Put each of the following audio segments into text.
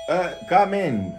Uh, come in.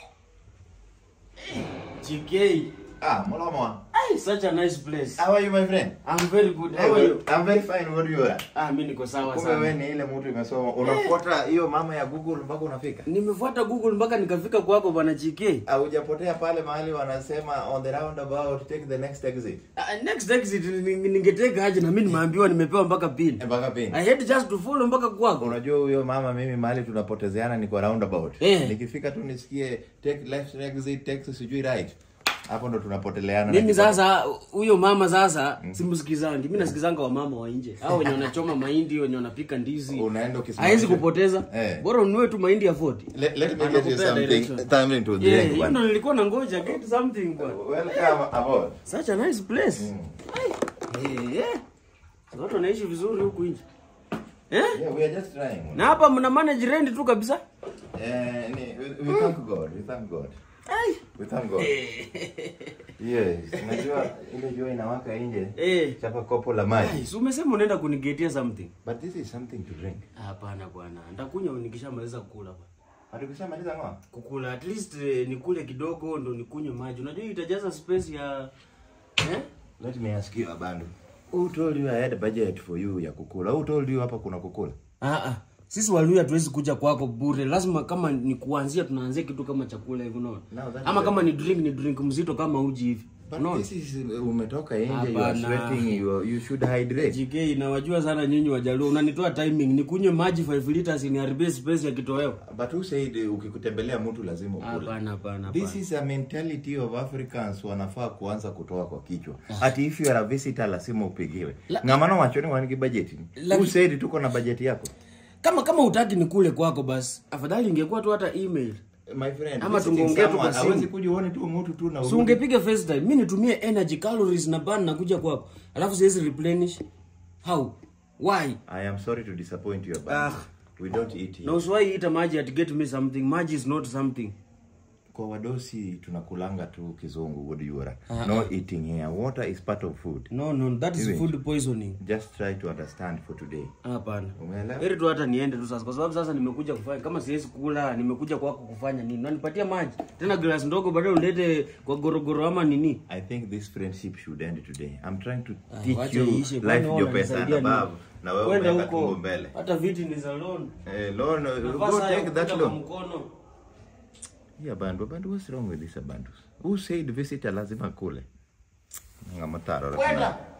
GK. Ah, Molomo. Ay, such a nice place. How are you, my friend? I'm very good. Hey, How are you? I'm very fine. What are you at? Ah, mimi niko sawa Kumbe wewe sana. ni ile mtu imesoma. Unafuata hiyo mama ya Google mpaka unafika. Nimefuata Google mpaka nikafika kwako bwana GK. Haujapotea pale mahali wanasema on the roundabout take the next exit. Ah, next exit ni- ningeteka aje na mimi nimeambiwa nimepewa mpaka pin. Eh, Mpaka pin. I had just to follow mpaka kwako. Unajua huyo mama mimi mahali tunapotezeana ni kwa roundabout. Eh. Nikifika tu nisikie take left exit, take sijui right. Hapo ndo tunapoteleana. Mimi na sasa huyo mama sasa simsikizangi. Mimi nasikizanga wa mama wa nje. Hao wenye wanachoma mahindi, wenye wanapika ndizi. Unaenda ukisimamisha- Haiwezi kupoteza. Eh. Bora ununue tu mahindi ya 40. Let, let me get you Anakupea something, direction. something to Yeah, drink. hiyo bwana. ndo nilikuwa nangoja get something bwana. Welcome aboard. Such a nice place. Ai. Eh. eh. Watu wanaishi vizuri huku nje. Eh? Yeah, we are just trying. Na hapa mna manage rent tu kabisa. Eh, ni- we, we thank God. We thank God. Ai. We thank God. Yes, unajua ile jua inawaka nje. Eh. Chapa kopo la maji. Ai, si umesema unaenda kunigetia something. But this is something to drink. Hapana bwana. Nitakunywa nikishamaliza kukula bwana. Hatukishamaliza ngoa. Kukula at least eh, nikule kidogo ndo nikunywe maji. Unajua hii itajaza space ya eh? Let me ask you Abandu. Who told you I had a budget for you ya kukula? Who told you hapa kuna kukula? Ah ah. Sisi Waluya hatuwezi kuja kwako bure. Lazima kama ni kuanzia tunaanzia kitu kama chakula hivi unaona. Now that's Ama the- kama ni drink ni drink mzito kama uji hivi. But Unaona? this is umetoka nje, you are Hapana. sweating, you, are- you should hydrate. JK nawajua sana nyinyi Wajaluo. Unanitoa timing. Nikunywe maji 5 liters niharibie space ya kitoweo. But who said uh, ukikutembelea mtu lazima ukule? Hapana hapana This hapana. is a mentality of Africans wanafaa kuanza kutoa kwa kichwa. Ati if you are a visitor lazima upigiwe. Ngamano machoni waniki budget. La- Who said tuko na budget yako? Kama kama utaki nikule kwako basi. Afadhali ingekuwa tu hata email. My friend, Ama visiting tungeongea tu someone, kwa simu. hawezi kuja uone tu mtu tu na Si urudi. ungepiga FaceTime. Mimi nitumie energy calories na burn na kuja kwako. Alafu siwezi replenish. How? Why? I am sorry to disappoint you, but Ah. we don't eat here. Na usiwahi ita maji at get me something. Maji is not something. Kwa wadosi tunakulanga tu kizungu what do you want? No eating here. Water is part of food. No no, that is Hivi. food poisoning. Just try to understand for today. Hapana. Umeelewa? Heri tu hata niende tu sasa kwa sababu sasa nimekuja kufanya kama siwezi kula, nimekuja kwako kufanya nini? Unanipatia maji. Tena glass ndogo baadaye ulete kwa gorogoro ama nini? I think this friendship should end today. I'm trying to Ah, teach wacha you iishe, kwani life wewe your pesa and unanisaidia above. nini? Na wewe Kwenda umeweka huko, tumbo mbele. Hata viti ni za loan. Eh, loan, uh, Nafaa go saa ya take that kukuta kwa loan. mkono. Yeah, Bandu, Bandu, what's wrong with this Bandus? Who said visitor lazima kule? Ngamataro. Kwenda.